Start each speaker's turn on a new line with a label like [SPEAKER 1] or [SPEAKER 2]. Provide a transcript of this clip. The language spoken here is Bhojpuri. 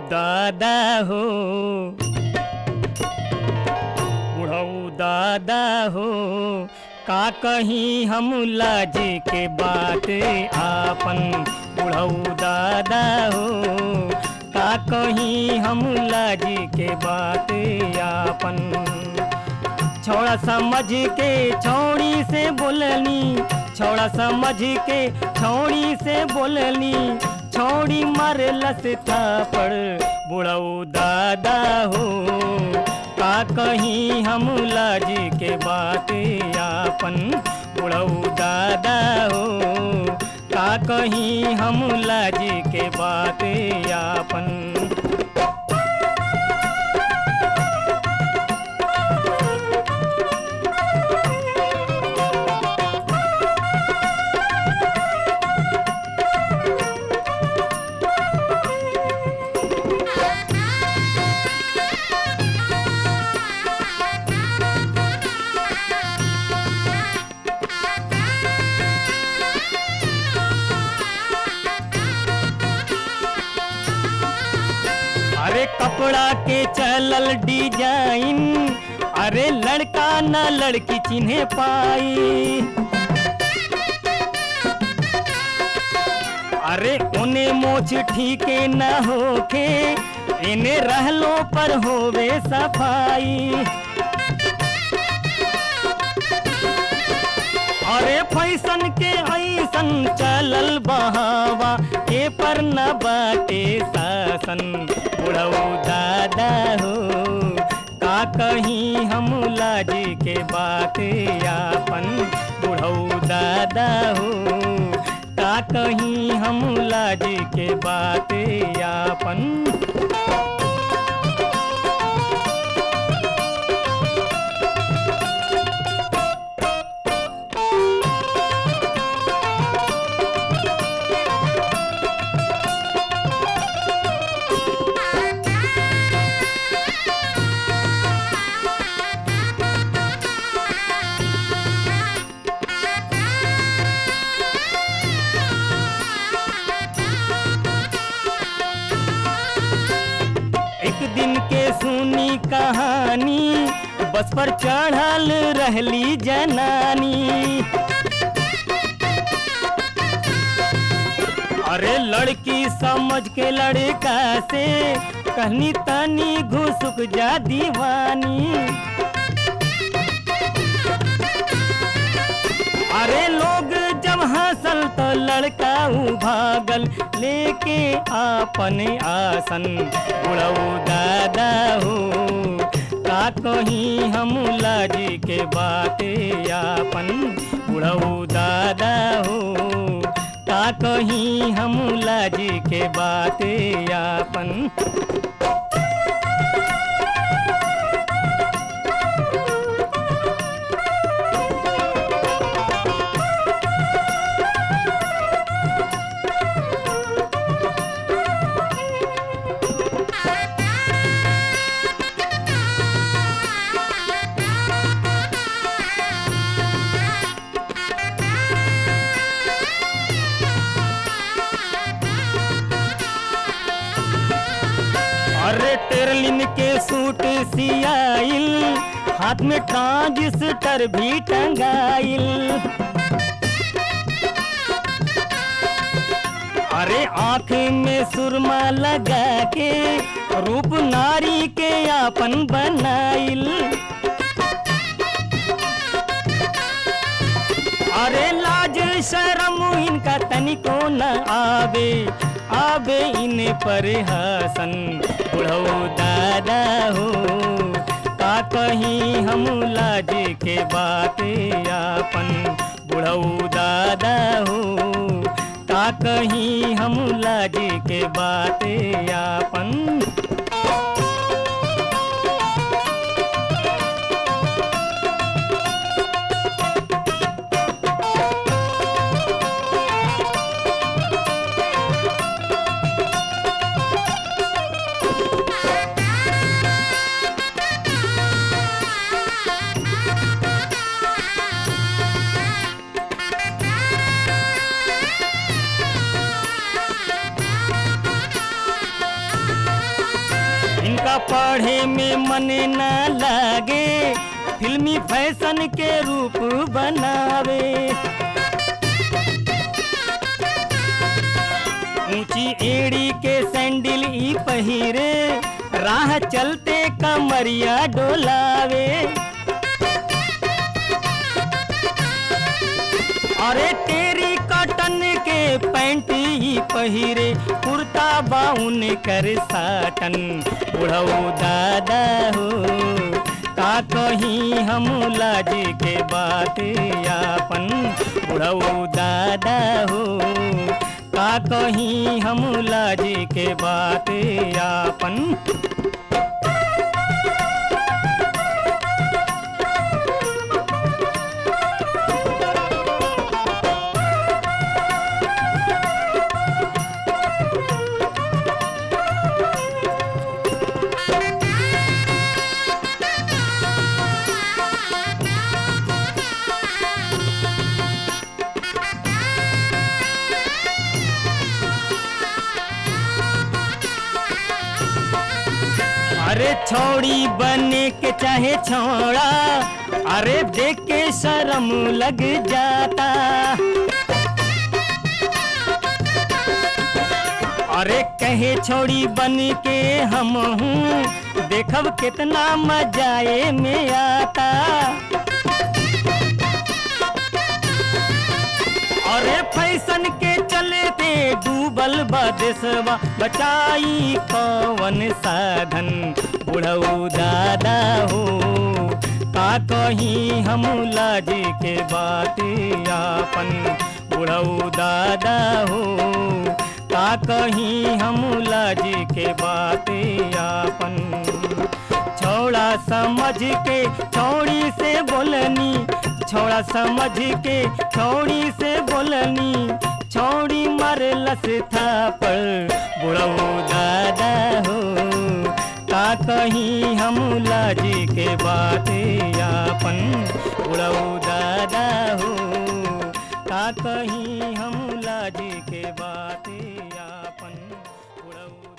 [SPEAKER 1] दादा हो बुढ़ऊ दादा हो का कहीं हम लाज के बात आपन बुढ़ऊ दादा हो का कहीं हम लाज के बात आपन छोड़ा समझ के छौड़ी से बोलनी छोड़ा समझ के छौड़ी से बोलनी छौड़ी मारलस थापड़ बुढ़ऊ दादा हो का कहीं हम लाज के बात आपन बुढ़ऊ दादा हो का कहीं हम लाज के बात आपन अरे कपड़ा के चलल डिजाइन अरे लड़का न लड़की चिन्हे पाई अरे उन्हें मोछ ठीके न होके इन्हें रहलो पर होवे सफाई अरे फैशन के ऐसन चलल बहावा ए पर न बाटे शासन बुढ़ऊ दादा हो का कहीं हम लाज के बात आपन बुढ़ऊ दादा हो का कहीं हम लाज के बात आपन एक दिन के सुनी कहानी बस पर चढ़ल रहली जनानी अरे लड़की समझ के लड़का से कहनी तनी घुसुक जा दीवानी अरे लोग जब हंसल तो लड़का ऊ भागल लेके आपन आसन बुढ़ऊ दादा हो का कहीं हम लाज के बात आपन बुढ़ऊ दादा हो का कहीं हम लाज के बात आपन अरे टेरलिन के सूट सियाइल हाथ में ट्रांजिस्टर भी टंगाइल अरे आँख में सुरमा लगा के रूप नारी के आपन बनाइल अरे लाज शरम इनका तनिको न आवे आवे इन पर हसन बुढ़ऊ दादा हो का कहीं हम लाज के बात आपन बुढ़ऊ दादा हो का कहीं हम लाज के बात आपन उनका पढ़े में मन न लागे फिल्मी फैशन के रूप बनावे ऊंची एड़ी के सैंडल ई पहिरे राह चलते कमरिया डोलावे अरे तेरी कॉटन के पैंट ही पहिरे कुर्ता बाउन कर साटन बुढ़ऊ दादा हो का कहीं हम लाज के बात यापन बुढ़ऊ दादा हो का कहीं हम लाज के बात यापन अरे छौड़ी बने के चाहे छौड़ा अरे देख के शर्म लग जाता अरे कहे छौड़ी बन के हम हूँ देखब कितना मजाए में आता अरे फैशन के चलते डूबल बदेसवा बचाई कवन साधन बुढ़ऊ दादा हो का कहीं हम लाज के बात यापन बुढ़ऊ दादा हो का कहीं हम लाज के बात यापन छोड़ा समझ के छोड़ी से बोलनी छोड़ा समझ के छोड़ी से बोलनी छोड़ी मरलस था पर बुढ़ऊ दादा हो का कहीं हम लाज के बात यापन बुढ़ऊ दादा हो का कहीं हम लाज के बात यापन बुढ़ऊ